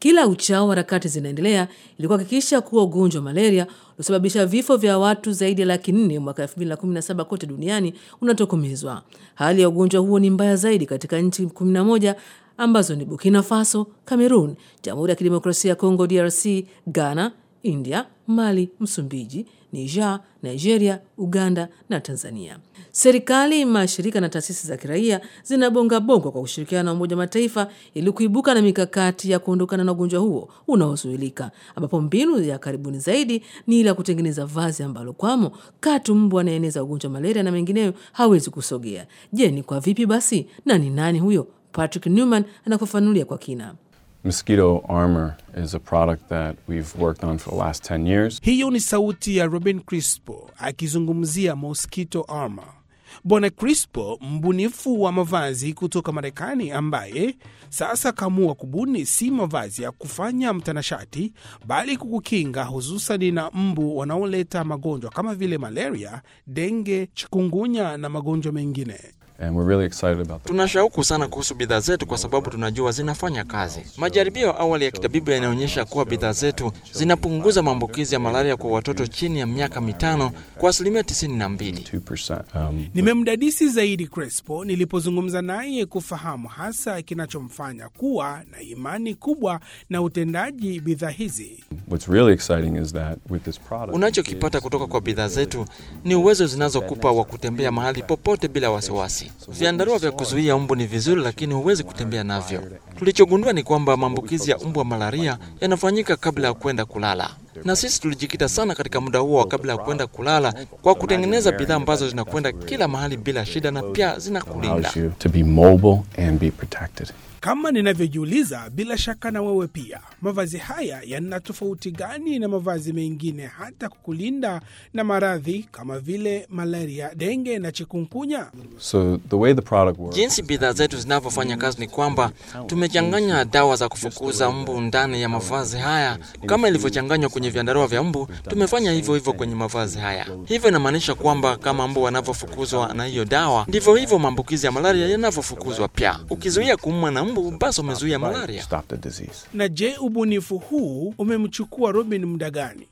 Kila uchao harakati zinaendelea ili kuhakikisha kuwa ugonjwa wa malaria uliosababisha vifo vya watu zaidi ya laki nne mwaka 2017 kote duniani unatokomezwa. Hali ya ugonjwa huo ni mbaya zaidi katika nchi 11 ambazo ni Burkina Faso, Cameroon, Jamhuri ya Kidemokrasia ya Kongo DRC, Ghana, India, Mali, Msumbiji, Niger, Nigeria, Uganda na Tanzania. Serikali, mashirika na taasisi za kiraia zinabonga bongo kwa kushirikiana na Umoja Mataifa ili kuibuka na mikakati ya kuondokana na ugonjwa huo unaozuilika, ambapo mbinu ya karibuni zaidi ni ile ya kutengeneza vazi ambalo kwamo katu mbu anaeneza ugonjwa wa malaria na mengineyo hawezi kusogea. Je, ni kwa vipi basi na ni nani huyo? Patrick Newman anafafanulia kwa kina. Mosquito armor is a product that we've worked on for the last 10 years. Hiyo ni sauti ya Robin Crispo akizungumzia mosquito armor. Bwana Crispo, mbunifu wa mavazi kutoka Marekani, ambaye sasa kaamua kubuni si mavazi ya kufanya mtanashati, bali kukukinga hususani na mbu wanaoleta magonjwa kama vile malaria, denge, chikungunya na magonjwa mengine. And we're really excited about that. Tuna shauku sana kuhusu bidhaa zetu kwa sababu tunajua zinafanya kazi. Majaribio ya awali ya kitabibu yanaonyesha kuwa bidhaa zetu zinapunguza maambukizi ya malaria kwa watoto chini ya miaka mitano kwa asilimia 92. 2%. Um, Nimemdadisi zaidi Crespo nilipozungumza naye kufahamu hasa kinachomfanya kuwa na imani kubwa na utendaji bidhaa hizi. what's really exciting is that with this product, Unachokipata kutoka kwa bidhaa zetu ni uwezo zinazokupa wa kutembea mahali popote bila wasiwasi. Vyandarua vya kuzuia mbu ni vizuri, lakini huwezi kutembea navyo. Tulichogundua ni kwamba maambukizi ya mbu wa malaria yanafanyika kabla ya kwenda kulala, na sisi tulijikita sana katika muda huo wa kabla ya kwenda kulala kwa kutengeneza bidhaa ambazo zinakwenda kila mahali bila shida na pia zinakulinda. allows you to be mobile and be protected. Kama ninavyojiuliza, bila shaka na wewe pia, mavazi haya yana tofauti gani na mavazi mengine, hata kukulinda na maradhi kama vile malaria, denge na chikungunya? So the way the product works, Jinsi bidhaa zetu zinavyofanya kazi ni kwamba tumechanganya dawa za kufukuza mbu ndani ya mavazi haya kama ilivyochanganywa kwenye vyandarua vya mbu. Tumefanya hivyo hivyo kwenye mavazi haya. Hivyo inamaanisha kwamba kama mbu wanavyofukuzwa na hiyo dawa, ndivyo hivyo maambukizi ya malaria yanavyofukuzwa pia. Ukizuia kuumwa na mbu, basi umezuia malaria. stop the disease. Na je, ubunifu huu umemchukua Robin muda gani?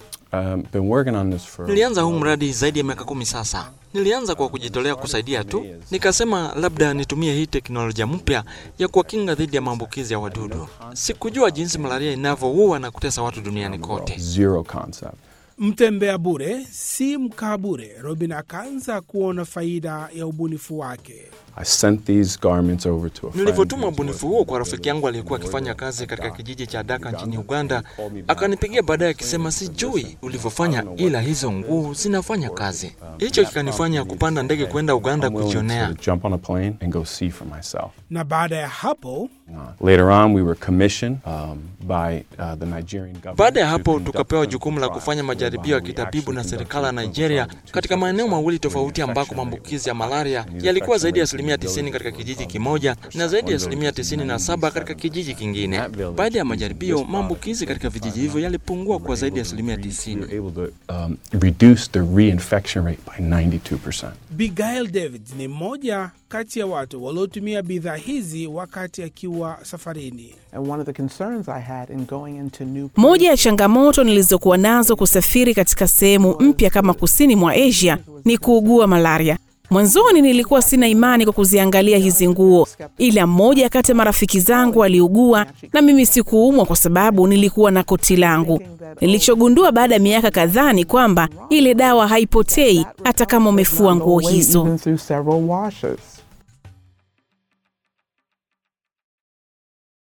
Um, been working on this for Nilianza huu mradi zaidi ya miaka kumi sasa. Nilianza kwa kujitolea kusaidia tu, nikasema labda nitumie hii teknolojia mpya ya kuwakinga dhidi ya maambukizi ya wadudu. Sikujua jinsi malaria inavyoua na kutesa watu duniani kote. zero concept. Mtembea bure si mkaa bure. Robin akaanza kuona faida ya ubunifu wake. I sent these garments over to a friend. Nilivyotuma ubunifu huo kwa rafiki yangu aliyekuwa akifanya kazi katika kijiji cha Daka nchini Uganda, akanipigia baadaye akisema, sijui ulivyofanya, ila hizo nguo zinafanya kazi. Hicho kikanifanya kupanda ndege kwenda Uganda I'm willing kujionea. to jump on a plane and go see for myself. Na baada ya hapo Uh, later on, we were commissioned um, by uh, the Nigerian government. Baada ya to hapo conduct tukapewa clinical jukumu la trials kufanya majaribio ya whereby we kitabibu na actually serikali ya conducted Nigeria clinical trials katika maeneo to mawili determine tofauti the ambako infection maambukizi ya rate. malaria And these yalikuwa zaidi ya infection asilimia rates 90 katika from kijiji 1 kimoja na zaidi ya asilimia village to 97 katika kijiji kingine. Baada ya majaribio, maambukizi katika vijiji hivyo yalipungua kwa zaidi ya asilimia We 90. were able to um, reduce the reinfection rate by 92%. Bigail David ni mmoja kati ya watu waliotumia bidhaa hizi wakati akiwa safarini. And one of the concerns I had in going into new Moja ya changamoto nilizokuwa nazo kusafiri katika sehemu mpya kama kusini mwa Asia ni kuugua malaria. Mwanzoni nilikuwa sina imani kwa kuziangalia hizi nguo, ila mmoja kati ya marafiki zangu aliugua na mimi sikuumwa kwa sababu nilikuwa na koti langu. Nilichogundua baada ya miaka kadhaa ni kwamba ile dawa haipotei hata kama umefua nguo away hizo. even through several washes.